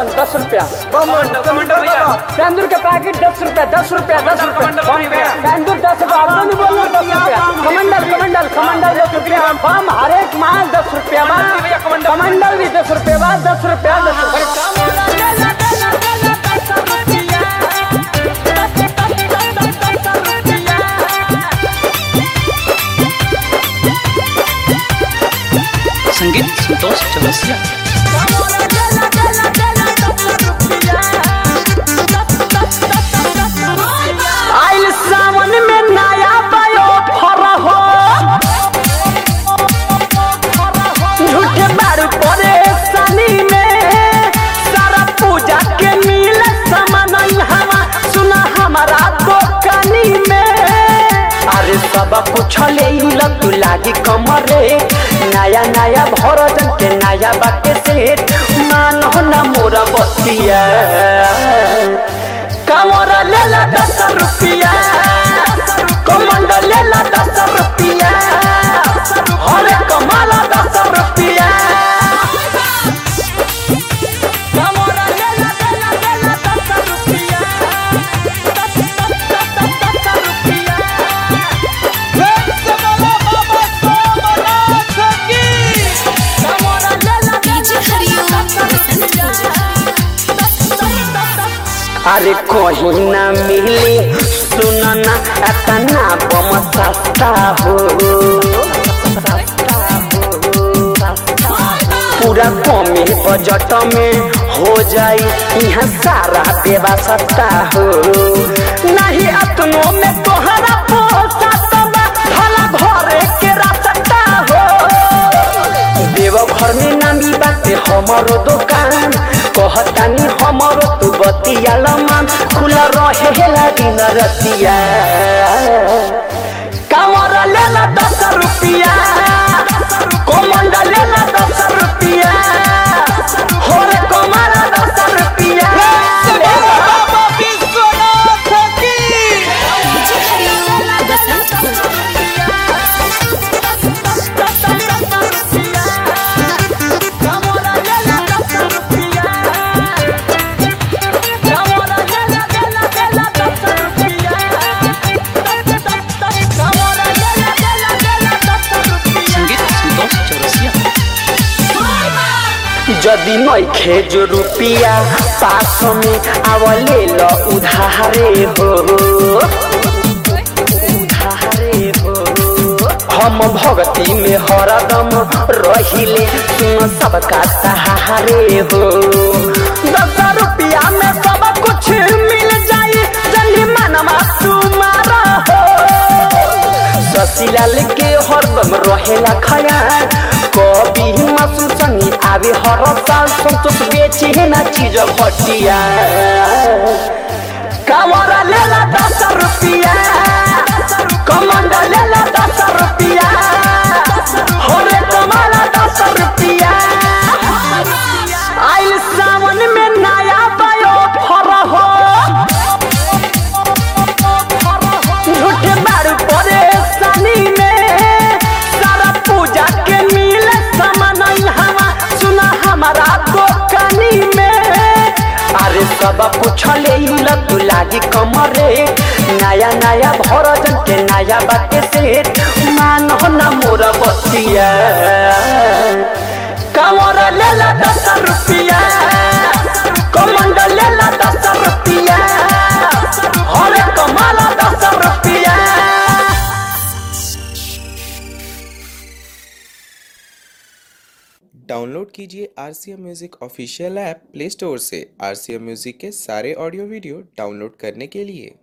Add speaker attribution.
Speaker 1: बम दस रुपया
Speaker 2: कमांडर भैया
Speaker 1: सिंदूर के पैकेट दस रुपया दस रुपया दस रुपया
Speaker 2: कमांडर भैया
Speaker 1: सिंदूर दस रुपया अब तो नहीं बोल रहा दस रुपया कमंडल कमंडल कमंडल दस रुपया बम हर एक माल दस रुपया
Speaker 2: भैया,
Speaker 1: बाद
Speaker 2: कमंडल।
Speaker 1: कमंडल भी दस रुपया बाद दस रुपया दस रुपया
Speaker 3: संगीत संतोष चौरसिया
Speaker 1: आइल सावन में नया बयो फर हो झूठे बारू परेशानी में सारा पूजा के मिल सामान हवा सुना हमारा दुकानी में अरे सब कुछ ले तू लागी कमरे नया नया भरजन के नया बाटे सेठ मान हो ना मोरा बतिया कमरा ले ला दस रुपया कमंडा ले ला दस रुपया अरे कमाला दस रुपया कमरा ले ला ले ला ले ला दस रुपया दस दस दस दस दस रुपया कमरा ले ला
Speaker 4: डीजे हरिओम
Speaker 1: अरे कहीं ना मिले सुनना इतना बम सस्ता हो पूरा कमे बजट में हो जाई यहाँ सारा व्यवस्था हो नहीं अपनों में तोहरा पोसात बा भला घरे के रास्ता हो देवघर में नामी बाटे हमारो दुकान कहतानी हमारो तू बतिया लमान खुला रहे दिन रतिया कमर लेला दस रुपया कोमंडा लेला दस रुपया होरे कमर दस रुपया
Speaker 4: डीजे हरिओम बसंतपुर
Speaker 3: संगीत संतोष चौरसिया
Speaker 1: जदि नइखे जो रुपिया पास में आवले ल उधारे हो उधारे हो हम भक्ति में हरदम रहिले सुन सबका सहारे हो दस रुपया में सब कुछ मिल जाई जल्दी मनमा तुम्हारा हो ससीलाल के हरदम रहेला खयाल कभी मासु संगी आवे हर साल संतोष बेचे ना चीज घटिया कमरा लेला दस रुपया कमंडा लेला दस रुपया होरे कमरा दस रुपया आइल सावन में नया बयो फर हो झूठे बारू परेशानी में सारा पूजा के मिल सामान हवा सुना हमारा दुकानी में अरे सब कुछ ले तू लागी कमरे नया नया भरजन के नया बाटे सेठ मान हो ना मोरा बतिया कमरा ले ला दस रुपया कमंडल ले ला दस रुपया अरे कमाला दस रुपया
Speaker 5: डाउनलोड कीजिए R C M music official app play store से आर सी एम म्यूज़िक के सारे ऑडियो वीडियो डाउनलोड करने के लिए